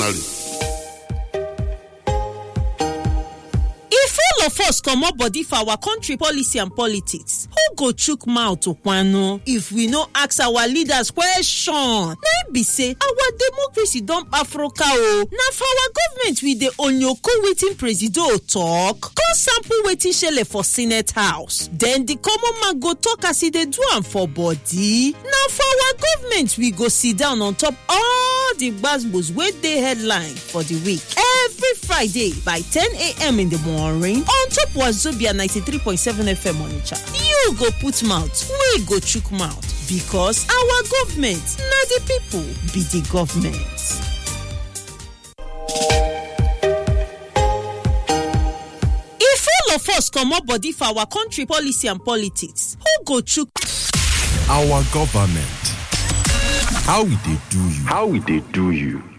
ordinary. if all of us comot body for our country policy and politics who go chook mouth to kwano if we no ask our leaders question na im be say our democracy don kpafroka o na for our government we dey onyoko wetin presido talk come sample wetin shele for senate house then di common man go talk as e dey do am for body na for our government we go sit down on top all di gbasgbos wey dey headline for di week every friday by 10am in di morning on top wazobia 93.7 fm onitsha you go put mouth wey go chook mouth because our government na di pipo be di government. if all of us comot body for our country policy and politics who go chook Our government. How we dey do you? How we dey do you?